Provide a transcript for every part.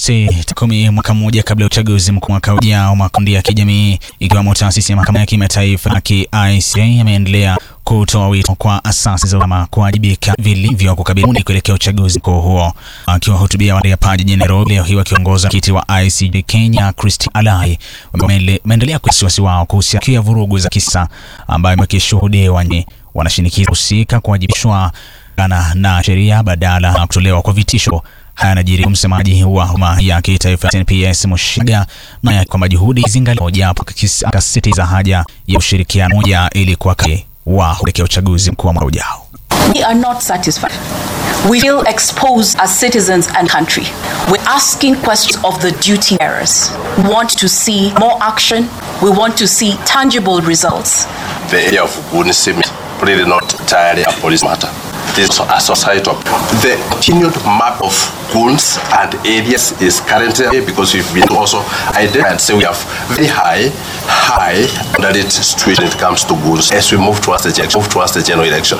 Agosti kumi, mwaka mmoja kabla ya uchaguzi mkuu mwaka ujao, makundi ya kijamii ikiwemo taasisi ya mahakama ya kimataifa ya ICJ yameendelea kutoa wito kwa asasi za usalama kuwajibika vilivyo kukabili kuelekea uchaguzi mkuu huo. Akiwahutubia hapa jijini Nairobi leo hii, wakiongoza kiti wa ICJ Kenya Christy Alai wameendelea kwa wasiwasi wao kuhusiana vurugu za kisa ambayo imekishuhudiwa. Wanashinikiza husika kuwajibishwa na, na sheria badala ya kutolewa kwa vitisho. Haya yanajiri msemaji wa huduma ya kitaifa NPS Mushiga naye kwamba juhudi zingaliwa, japo akasisitiza haja ya ushirikiano moja ili kwa wa kuelekea uchaguzi mkuu wa mwaka ujao. We are not satisfied. We feel exposed as citizens and country. We're asking questions of the duty bearers. We want to see more action. We want to see tangible results. The area of Guni seems really not entirely a police matter. This is a societal. The continued map of goons and areas is currently because we've been also identified and say we have very high, high underrated situation when it comes to goons as we move towards the move towards the general election.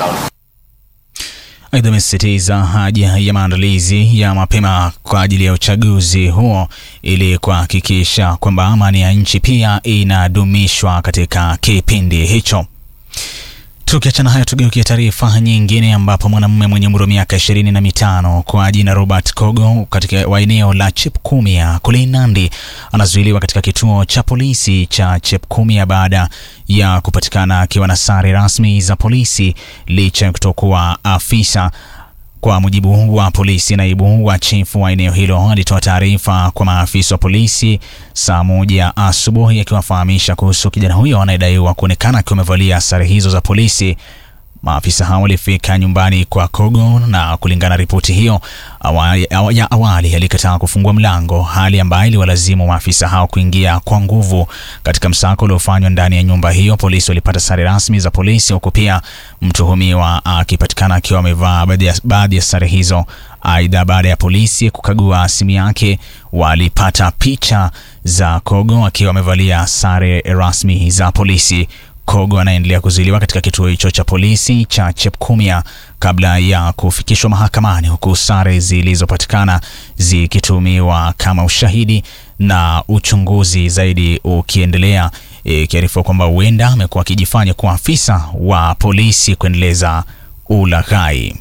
Aidha, amesisitiza haja ya maandalizi ya mapema kwa ajili ya uchaguzi huo ili kuhakikisha kwamba amani ya nchi pia inadumishwa katika kipindi hicho. Tukiachana hayo tugeukia taarifa nyingine ambapo mwanamume mwenye umri wa miaka ishirini na mitano kwa jina Robert Kogo katika wa eneo la Chepkumia kule Nandi anazuiliwa katika kituo cha polisi cha Chepkumia baada ya kupatikana akiwa na sare rasmi za polisi licha ya kutokuwa afisa. Kwa mujibu wa polisi, naibu wa chifu wa eneo hilo alitoa taarifa kwa maafisa wa polisi saa moja asubuhi akiwafahamisha kuhusu kijana huyo anayedaiwa kuonekana akiwa amevalia sare hizo za polisi. Maafisa hao walifika nyumbani kwa Kogo na kulingana na ripoti hiyo awali, ya awali alikataa kufungua mlango, hali ambayo iliwalazimu maafisa hao kuingia kwa nguvu katika msako uliofanywa ndani ya nyumba hiyo. Polisi walipata sare rasmi za polisi, huku pia mtuhumiwa akipatikana akiwa amevaa baadhi ya sare hizo. Aidha, baada ya polisi kukagua simu yake, walipata picha za Kogo akiwa amevalia sare rasmi za polisi. Kogo anaendelea kuzuiliwa katika kituo hicho cha polisi cha Chepkumia kabla ya kufikishwa mahakamani, huku sare zilizopatikana zikitumiwa kama ushahidi na uchunguzi zaidi ukiendelea, ikiarifiwa kwamba huenda amekuwa akijifanya kuwa afisa wa polisi kuendeleza ulaghai.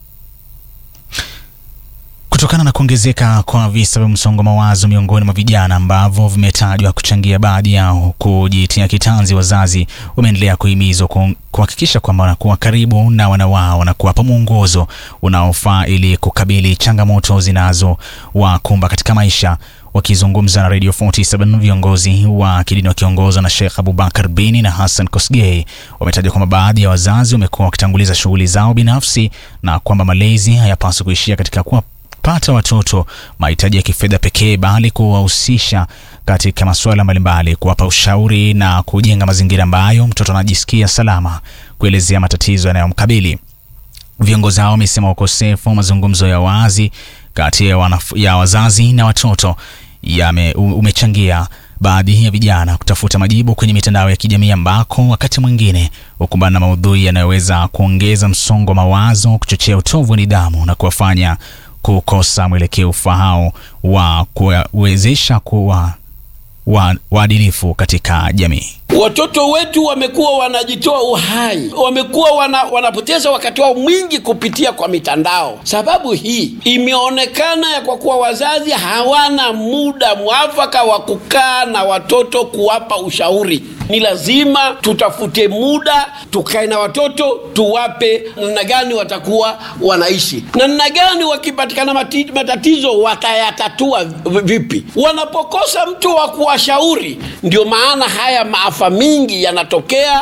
Kutokana na kuongezeka kwa visa vya msongo mawazo miongoni mwa vijana ambavyo vimetajwa kuchangia baadhi yao kujitia kitanzi, wazazi wameendelea kuhimizwa kuhakikisha kwamba wanakuwa karibu na wana wao na kuwapa mwongozo unaofaa ili kukabili changamoto zinazowakumba katika maisha. Wakizungumza na Radio 47 viongozi wa kidini wakiongozwa na Sheikh Abubakar Bini na Hassan Kosgei wametaja kwamba baadhi ya wazazi wamekuwa wakitanguliza shughuli zao binafsi na kwamba malezi hayapaswi kuishia katika kuwa pata watoto mahitaji ya kifedha pekee bali kuwahusisha katika masuala mbalimbali, kuwapa ushauri na kujenga mazingira ambayo mtoto anajisikia salama kuelezea matatizo yanayomkabili. Viongozi hao wamesema ukosefu wa mazungumzo ya wazi kati ya, ya wazazi na watoto yame umechangia baadhi ya vijana kutafuta majibu kwenye mitandao ya kijamii ambako wakati mwingine hukumbana na maudhui yanayoweza kuongeza msongo wa mawazo, kuchochea utovu wa nidhamu na kuwafanya kukosa mwelekeo ufahao wa kuwezesha kuwa waadilifu katika jamii. Watoto wetu wamekuwa wanajitoa uhai, wamekuwa wana, wanapoteza wakati wao mwingi kupitia kwa mitandao. Sababu hii imeonekana ya kwa kuwa wazazi hawana muda mwafaka wa kukaa na watoto kuwapa ushauri. Ni lazima tutafute muda tukae na watoto, tuwape namna gani watakuwa wanaishi, namna gani wakipatikana matatizo watayatatua vipi, wanapokosa mtu wa kuwashauri. Ndio maana haya maafa mingi yanatokea.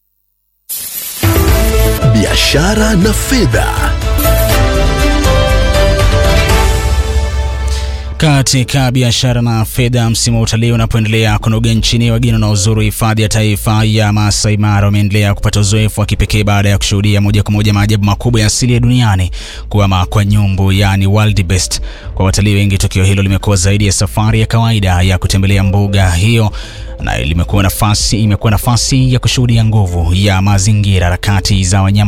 Biashara na fedha. Katika biashara na fedha, msimu wa utalii unapoendelea kunoga nchini, wageni wanaozuru hifadhi ya taifa ya Masai Mara wameendelea kupata uzoefu wa kipekee baada ya kushuhudia moja kwa moja maajabu makubwa ya asili ya duniani kuama kwa nyumbu, yani wildebeest. Kwa watalii wengi, tukio hilo limekuwa zaidi ya safari ya kawaida ya kutembelea mbuga hiyo na limekuwa nafasi imekuwa nafasi ya kushuhudia nguvu ya mazingira, harakati za wanyama